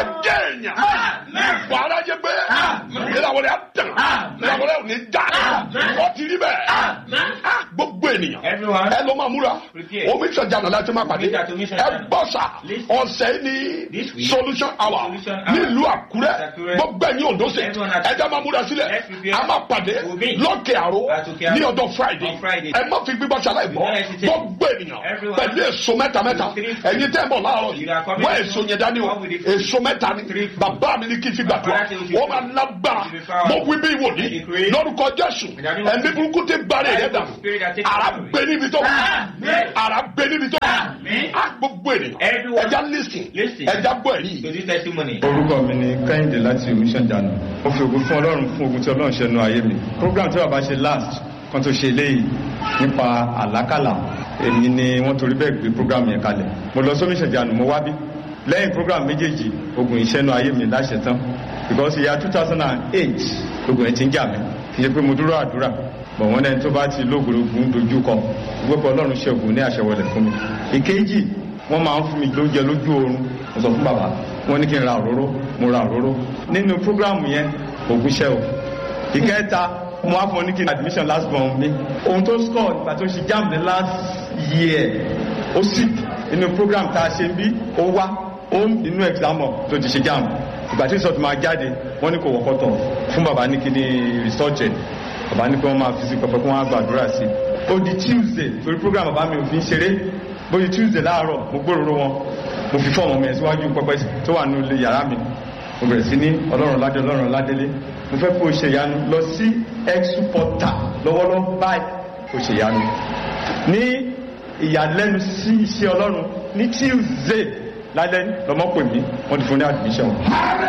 wàá jẹ́ èèyàn wàá rájẹ pé ìlàwọ̀ rẹ̀ á tàn ìlàwọ̀ rẹ̀ ò ní já ó ti rí bẹ́ẹ̀ Ah, gbogbo ènìyàn Everyone. ẹ ló máa múra Prepare. omi ìṣọ̀jà náà láti máa pàdé Meet at Omi ẹ Ìṣọ̀jà. gbọ́ sà Listen. ọ̀sẹ̀ ní This week, solution hour Solution Hour. nílùú àkúrẹ́ Àkúrẹ́. gbogbo ẹ̀yin òǹdó sè Everyone at- ẹja máa múra sílẹ̀ Let's prepare. a máa pàdé We'll meet. lókè àró At Òkè Àró. ní ọjọ́ friday On Friday. ẹ má fi gbígbọ́ ṣàlàyé bọ́ Don't hesitate. gbogbo ènìyàn Everyone. pẹ̀lú èso mẹ́ta mẹ́ta Three fruits. ẹ̀yin tẹ́ ń bọ̀ láàárọ̀ yìí You are coming wọ́n to èso yẹn dání o come with the fruit. èso mẹ́ta ni Three fruits. bàbá mi ní kí n fi gbàdúrà Father, thank you. wọ́n máa lágbára You will be powerful. mo wí bí ìwòlí I decree. lórúkọ jésù In the name of ẹ̀mí Jesus. burúkú ti gbàrẹ̀ rẹ̀ dà Spirit that takes ara power. gbé níbi tó wà Amen. ara gbé níbi tó wà Amen. á gbogbo ènìyàn Everyone. ẹja lísìn Listen. ẹja gbọ́ ẹ̀rí To this testimony. orúkọ mi ni kẹ́hìndé láti omission jana mo fi ògùn fún ọlọ́run fún ogun tí ọlọ́run ṣe nu ayé mi program tí bàbá ṣe last kan tó ṣe eléyìí nípa àlákàlà èmi ni wọ́n torí bẹ́ẹ̀ gbé program yẹn kalẹ̀ mo lọ sí omission jana mo wá bí lẹ́yìn program méjèèjì ogun iṣẹ́ nu ayé mi láṣẹ tán because ìyá two thousand and eight ogun ẹ̀ ti ń jà mí kì í ṣe pé mo dúró àdúrà bọ̀ wọ́n lẹ́ni tó bá ti lóògùn dojú kọ gbogbo ọlọ́run ṣe ogun ní àṣẹwọlẹ̀ fún mi ìkejì wọ́n máa ń fún mi lóúnjẹ lójú oorun mo sọ fún bàbá wọ́n ní kí n ra òróró mo ra òróró nínú prógráàmù yẹn ògúnṣẹ́ o ìkẹta mo wá fún ọ ní kí n admission last born mi ohun tó score nígbà tó ṣe jam ní last year ó sì inú program tá a ṣe ń bí ó wá ó inú exam hall tó ti ṣe jam ìgbà tí result máa jáde wọ́n ní kò wọ́kọ́tọ̀ fún bàbá ní kí ni result ẹ̀ bàbá ní kí wọ́n máa fi sí pẹpẹ kí wọ́n á gbàdúrà sí i ó di tuesday torí program bàbá mi ò fi ń ṣeré bóyá tuesday láàárọ̀ mo gbóròrò wọn mo fi fọ́ọ̀mù mi ẹ̀ síwájú pẹpẹ tó wà nínú ilé yàrá mi mo bẹ̀rẹ̀ sí ní ọlọ́run ládé ọlọ́run ládélé mo fẹ́ kó o ṣe ìyanu lọ sí exporta lọ́wọ́lọ́wọ́ báyìí kó o ṣe ìyanu ní ìyàlẹ́nu sí iṣẹ́ ọlọ́run ní tuesday lálẹ́ lọ́mọ pè mí wọ́n ti fún ní admission.